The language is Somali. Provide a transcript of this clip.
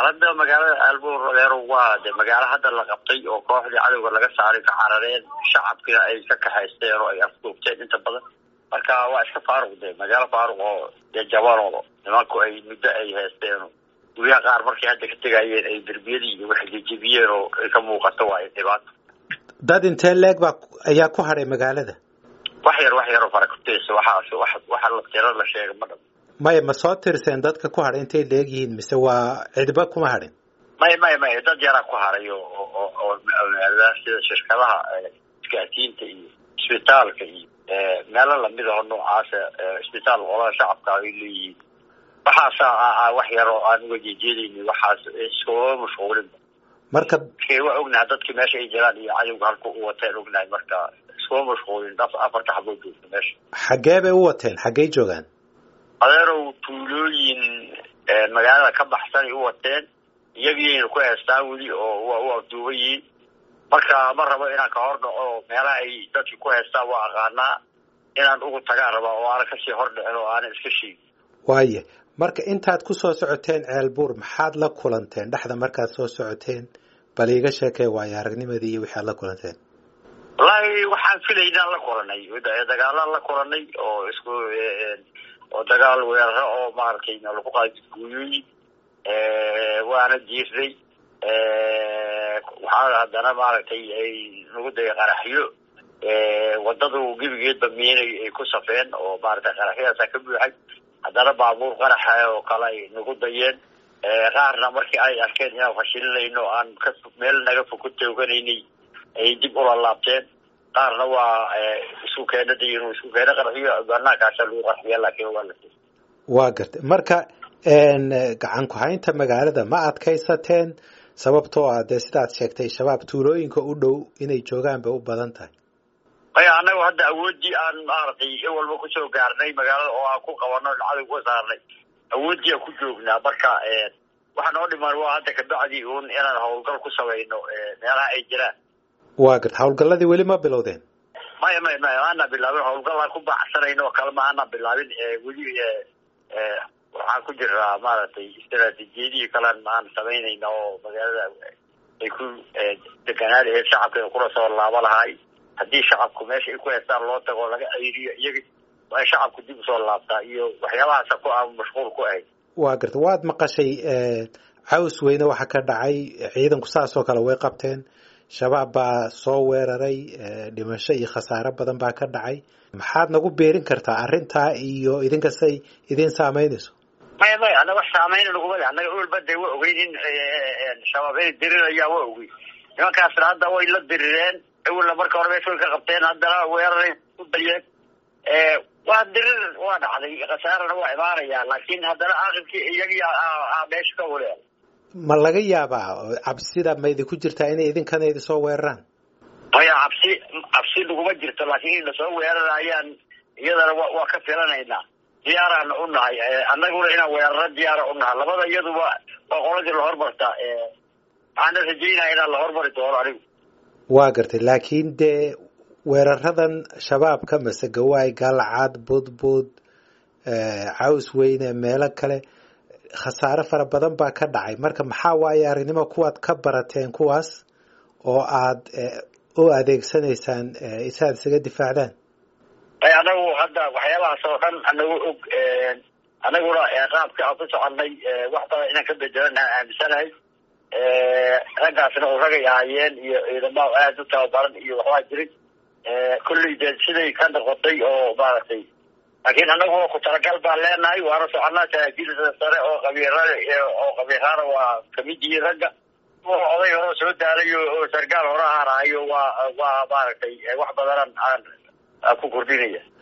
xaalada magaalada aalbuur adeero waa de magaalo hadda la qabtay oo kooxdii cadowga laga saaray ka carareen shacabkina ay ka kaxaysteen oo ay afduubteen inta badan marka waa iska faaruq de magaalo faaruq oo dee jabanoodo nimanku ay muddo ay haysteen guryaha qaar markay hadda ka tegayeen ay derbiyadii iyo waxay jejebiyeen oo ay ka muuqato waa dhibaato dad intee leeg baa ayaa ku hadhay magaalada wax yar wax yaroo farakuteysa waxaas wax waxa la tiro la sheega ma dham maya ma soo tirseen dadka ku hadhay intay leeg yihiin mise waa cidba kuma hadhin maya maya maya dad yaraa ku haray oo oo oo sida shirkadaha isgaasiinta iyo isbitaalka iyo meelo lamid aho noocaasa isbitaal qolada shacabka ay leeyihiin waxaasa wax yaroo aan uga jeejeedayni waxaas iskuma mashquulin marka waa ognahay dadki meesha ay jiraan iyo cadowga halka u wateen ognahay marka iskuma mashquulin afarta xaboo joogta meesha xaggee bay u wateen xaggey joogaan adeerow tuulooyin magaalada ka baxsan ay u wateen iyagiina ku heestaan weli oo waa u afduuban yihiin marka ma rabo inaan ka hor dhaco meelaha ay dadki ku heestaan waa aqaanaa inaan ugu tagaan rabaa oo aanan kasii hor dhicin oo aanan iska sheegin waaye marka intaad ku soo socoteen ceelbuur maxaad la kulanteen dhexda markaad soo socoteen bal iiga sheekee waayo aragnimadii iyo wixi aad la kulanteen wallaahi waxaan filaynaan la kulanay dagaalaan la kulanay oo isku oo dagaal weeraro oo maaragtay lagu qaadi guuyooyin waana jiirnay waxaa haddana maaragtay ay nagu daya qaraxyo wadadu gebigeedba miinay ay ku safeen oo maaragtay qaraxyadaasa ka buuxay haddana baabuur qaraxa oo kale ay nagu dayeen qaarna markii ay arkeen inaan fashilinayno aan ka meel naga fog ku tooganaynay ay dib ula laabteen qaarna waa isku keena dayin isku keena qarxiyo banaankaasa lagu qarxiya laakiin waa la waa gartay marka gacan ku-haynta magaalada ma adkaysateen sababtoo ah dee sidaad sheegtay shabaab tuulooyinka u dhow inay joogaan bay u badan tahay maya annagu hadda awoodii aan maaragtay in walba kusoo gaarnay magaalada oo aan ku qabano cadow ku saarnay awoodii aan ku joognaa marka waxa noo dhiman waa hadda kabacdi un inaan hawlgal ku samayno meelaha ay jiraan waa garta hawlgalladii weli ma bilowdeen maya maya maya maana bilaabin hawlgallaan ku baacsanayno oo kale ma ana bilaabin weli waxaan ku jiraa maaragtay istaraatiijiyadihii kalean aan samaynayna oo magaalada ay ku deganaa laheed shacabka kula soo laabo lahaay haddii shacabku meesha ay ku heestaan loo tago laga ceyriyo iyaga waa in shacabku dib usoo laabtaa iyo waxyaabahaasa ku aan mashquul ku ahayd waa garta waad maqashay caws weyne waxa ka dhacay ciidanku saasoo kale way qabteen shabaab baa soo weeraray dhimasho iyo khasaare badan baa ka dhacay maxaad nagu beerin kartaa arrintaa iyo idinkastay idin saameynayso maya maya annaga wax saameyna naguma le annaga olba de wa ogeyn in shabaab inay dirirayaan waa ogey nimankaasna hadda way la dirireen awalna marka hore meesha way ka qabteen haddana weeraray ku dayeen waa dirir waa dhacday khasaarana waa imaanaya laakiin haddana aqibkii iyagii meesha ka huleen ma laga yaabaa cabsida ma idinku jirtaa inay idinkana idinsoo weeraraan maya cabsi cabsi naguma jirto laakiin in lasoo weerarayaan iyadana wa waa ka filanaynaa diyaaraan u nahay annaguna inaan weeraro diyaara u nahay labada iyaduba waa qoladii lahormarta waxaana rajaynaya inaan la hormari doono anigu waa gartay laakiin dee weeraradan shabaabka mase gawaay galcad budbud caws weyne meelo kale khasaare fara badan baa ka dhacay marka maxaa waaye aragnimo kuwaad ka barateen kuwaas oo aad u adeegsanaysaan isaad isaga difaacdaan anagu hadda waxyaabahaas oo dhan anagu og anaguna qaabka aan ku soconay wax badan inaan ka bedelan aan aaminsanahay raggaasna oo ragay ahaayeen iyo ciidamada aada u tababaran iyo waxbaa jiray kolley de siday ka noqotay oo maaragtay laakiin anagu ku talagal baan leenahay waana soconaa saraakiilda sare oo qabiirada oo qabiiraana waa kamid yihiin ragga oday hore soo daalayo oo sargaal hore ahaanahayo waa waa maaragtay wax badanan aan ku kordhinaya